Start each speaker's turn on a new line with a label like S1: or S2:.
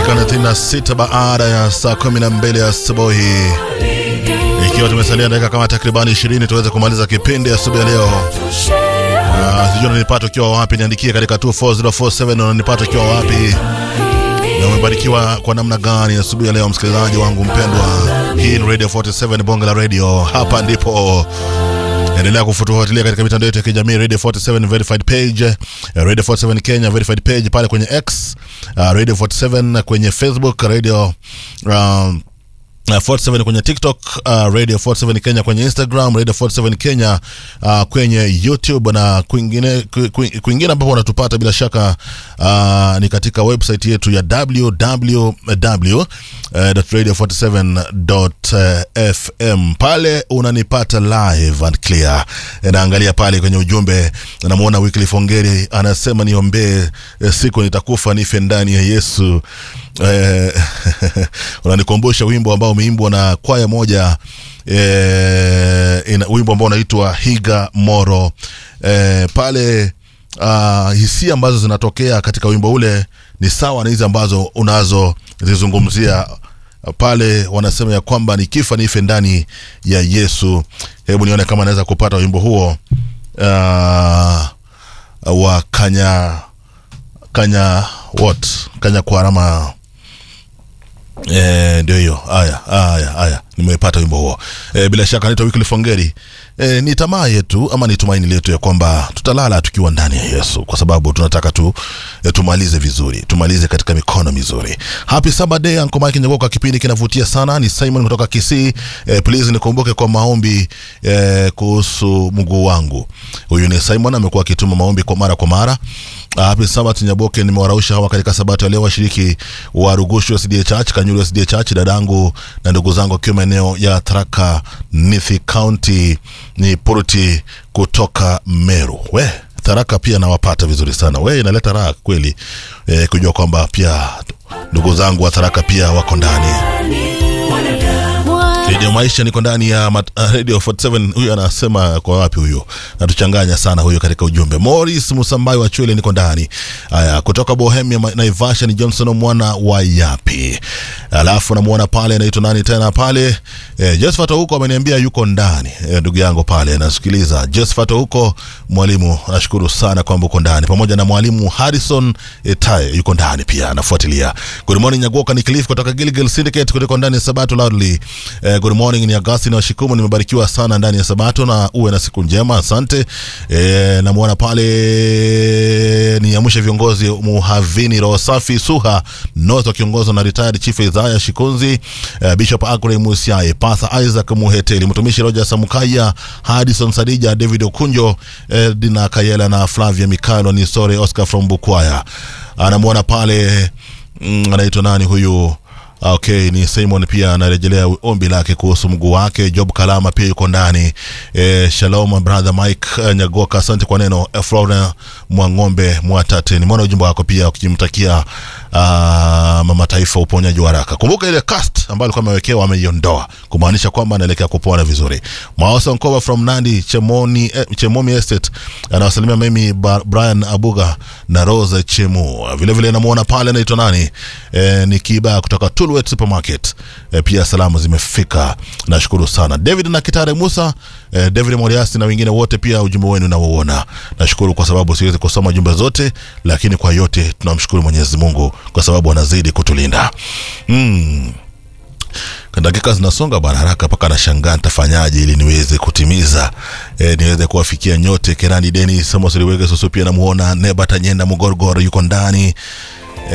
S1: dakika 36 baada ya saa 12 asubuhi, ikiwa tumesalia dakika kama takribani 20 tuweze kumaliza kipindi asubuhi ya leo. Uh, sijui unanipata ukiwa wapi, niandikie katika 24047 unanipata ukiwa wapi na umebarikiwa kwa namna gani asubuhi ya leo, msikilizaji wangu mpendwa. Hii ni Radio 47 bonge la radio, hapa ndipo endelea kufuatilia katika mitandao yetu ya kijamii Radio 47 verified page, Radio 47 Kenya verified page pale kwenye X, uh, Radio 47 kwenye Facebook, Radio um, Uh, 47 kwenye TikTok, uh, Radio 47 Kenya kwenye Instagram, Radio 47 Kenya uh, kwenye YouTube na kwingine kwingine ambapo unatupata bila shaka uh, ni katika website yetu ya www.radio47.fm. Pale unanipata live and clear. Naangalia pale kwenye ujumbe, namuona Wycliffe Ongeri anasema niombee siku nitakufa nife ndani ya Yesu. Eh, unanikumbusha wimbo ambao umeimbwa na kwaya moja eh, ina, wimbo ambao unaitwa Higa Moro eh, pale uh, hisia ambazo zinatokea katika wimbo ule ni sawa na hizi ambazo unazozizungumzia pale. Wanasema ya kwamba nikifa nife ndani ya Yesu. Hebu nione kama naweza kupata wimbo huo uh, wa kanya kanya what kanya kwarama Eh, ndio hiyo. Haya, haya, haya, nimepata wimbo huo. Eh, bila shaka naitwa Wycliffe Ongeri. Eh, ni tamaa yetu ama ni tumaini letu ya kwamba tutalala tukiwa ndani ya Yesu, kwa sababu tunataka tu eh, tumalize vizuri, tumalize katika mikono mizuri. Happy Saturday Uncle Mike Nyagoka, kipindi kinavutia sana. Ni Simon kutoka Kisii. Eh, please nikumbuke kwa maombi eh, kuhusu mguu wangu. Huyu ni Simon amekuwa akituma maombi kwa mara kwa mara. Happy Sabato Nyaboke, nimewarausha hawa katika sabato ya leo, washiriki wa Rugushu SDA Church, Kanyuru SDA Church, dadangu na ndugu zangu wakiwa maeneo ya Tharaka Nithi County, ni Puruti kutoka Meru. We Tharaka pia nawapata vizuri sana, we inaleta raha kweli e, kujua kwamba pia ndugu zangu wa Tharaka pia wako ndani Radio Maisha, niko ndani ya mat, uh, Radio 47. Huyu anasema kwa wapi huyo? Natuchanganya sana huyo katika ujumbe. Morris Musambai wa Chwele, niko ndani. Haya, kutoka Bohemia Naivasha ni Johnson mwana wa Yapi. Alafu namuona pale anaitwa nani tena pale? Eh, Josephat huko ameniambia yuko ndani. Eh, ndugu yangu pale nasikiliza. Josephat huko mwalimu, nashukuru sana kwamba uko ndani. Pamoja na mwalimu Harrison Etae yuko ndani pia anafuatilia. Good morning Nyagoka ni Cliff kutoka Gilgil Syndicate kutoka ndani ya Sabato Loudly. Eh, good morning ni Agasti na Shikumu, nimebarikiwa sana ndani ya Sabato na uwe na siku njema, asante. E, namuona pale ni amsha viongozi Muhavini Roho Safi Suha North wakiongozwa na retired Chief Isaiah Shikunzi, e, Bishop Agre Musiae, Pastor Isaac Muheteli, mtumishi Roger Samukaya, Hadison Sadija, David Okunjo, e, Dina Kayela na Flavia Mikaelo ni sore Oscar from Bukwaya. Anamuona pale mm, anaitwa nani huyu? Okay, ni Simon pia anarejelea ombi lake kuhusu mguu wake. Job Kalama pia yuko ndani. E, shalom brother Mike uh, Nyagoka, asante kwa neno. E, Flora Mwang'ombe Mwatate, nimeona ujumbe wako pia ukimtakia uh, mama taifa uponyaji wa haraka. Kumbuka ile cast ambayo alikuwa amewekewa ameiondoa, kumaanisha kwamba anaelekea kupona vizuri. Maosa Nkova from Nandi Chemoni, eh, Chemomi Estate anawasalimia mimi Brian Abuga na Rose Chemu. Vile vile namuona pale anaitwa nani? E, ni Kiba kutoka Tulwet Supermarket. E, pia salamu zimefika. Nashukuru sana. David na Kitare Musa, e, David Moriasi na wengine wote pia ujumbe wenu nauona. Nashukuru kwa sababu siwezi kusoma jumbe zote, lakini kwa yote tunamshukuru Mwenyezi Mungu kwa sababu anazidi kutulinda. Mm. Dakika zinasonga bwana haraka mpaka nashangaa nitafanyaje ili niweze kutimiza e, niweze kuwafikia nyote. Kerani Deni Samos Liwege Susu pia namuona Neba Tanyenda Mugorgoro yuko ndani